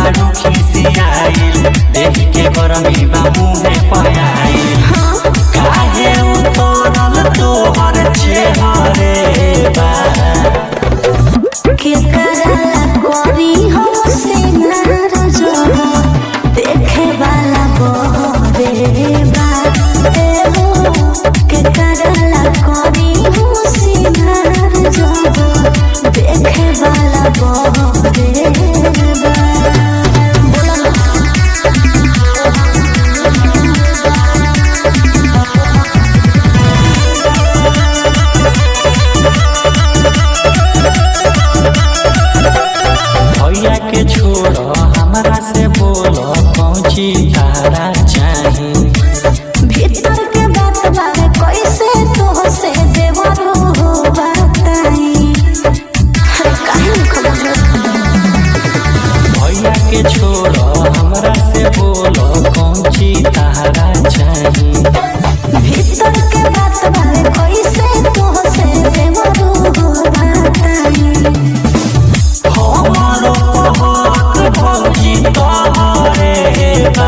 बारू खिसियाइल देख के गरमी बा मुहे पयाइल काहे उतरल तोहर चेहरे बा के करला करी हो सिंगार जो देखे वाला बहरे बा ए हो के करला करी हो सिंगार जो देखे वाला बहरे बा बोला ना भैया के छोड़ हमरा से बोल पहुँची तारा चाही भीतर के बात बारे कैसे तो से देवरो हो बताई काहे न खबर भैया के छोड़ हमरा से बोल पहुँची तारा चाही भीतर के बात बारे कैसे तो से देवरो हो बताई हमारो पहक भौजी तोहरे बा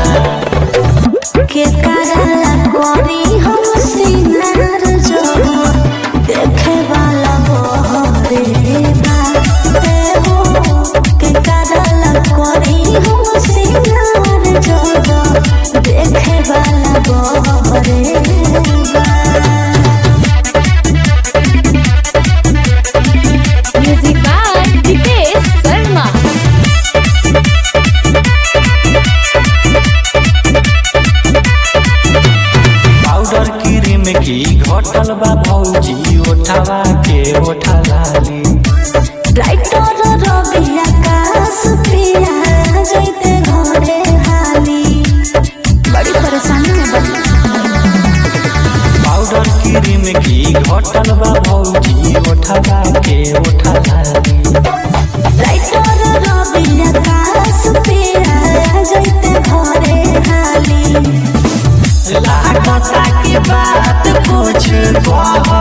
के करला करी हम सिंगार जो देखे वाला बहरे बा ए हो के करला करी हम सिंगार जो देखे वाला बहरे बा Music by Dipesh Sharma. Powder cream की घटल बा भौजी ओठवा के ओठा लाली राइटर रवि आकाश पिया जैते घरे हाली बड़ी परेशानी में बनी पाउडर क्रीम की घटल बा भौजी ओठवा के ओठा लाली राइटर रवि आकाश पिया जैते घरे हाली लागता की बात कुछ कह